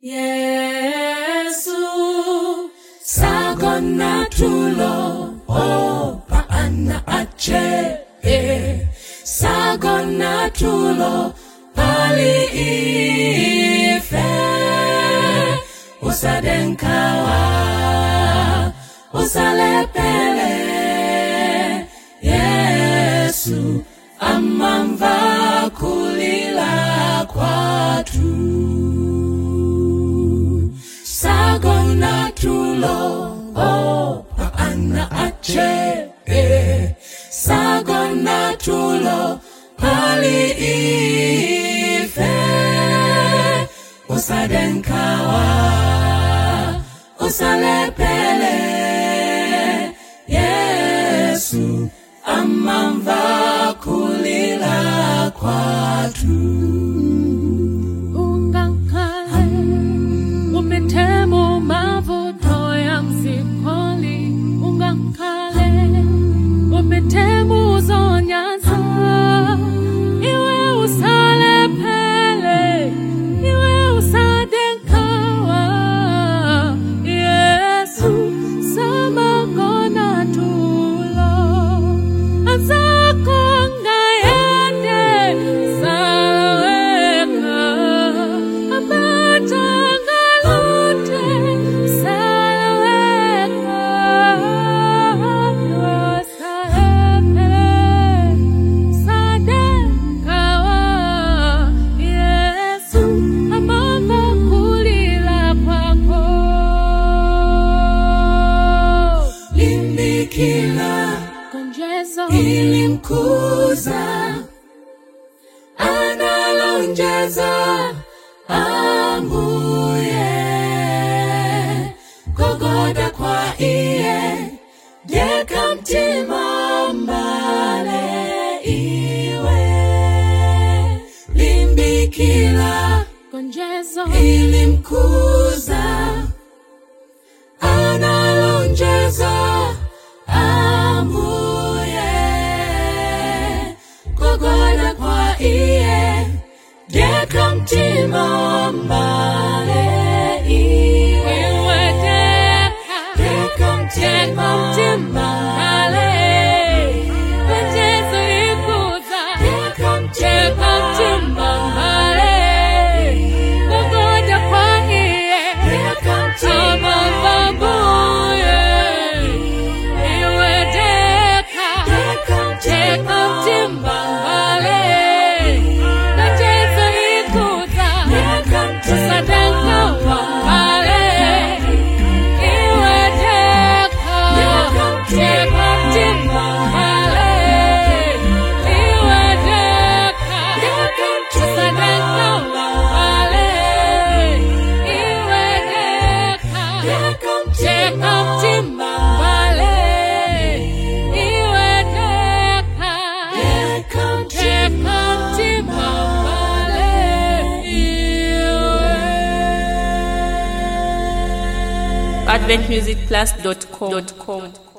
Yesu sagona tulo o paana ache eh. sagona tulo pali ife usadenkawa usalepele Yesu amamva kulila kwatu sagona tulo oh paana ache eh. sagona tulo pali ife usadenkawa usalepele Yesu amamva kulila kwatu ungangkhale umethemo mavuto ya msipoli ungangkhale umethemo uzonyaza iwe usale phele iwe usadenkawa yesu samagona tulo azakho ngayende salaweka abatangalute salaweka yosahepe sadekawa yesu amama kulila kwako limbikila konjezo ilimkuza analonjeza ambuye gogoda kwa iye deka mtima mbale iwe limbikila konjezo ilimkuza analonjeza ambuye gogoda kwa iye deka mtima mbale iwe deka mtima mbale deka mtima deka mtima deka mtima deka mtima deka mtima deka mtima adventmusicplus.com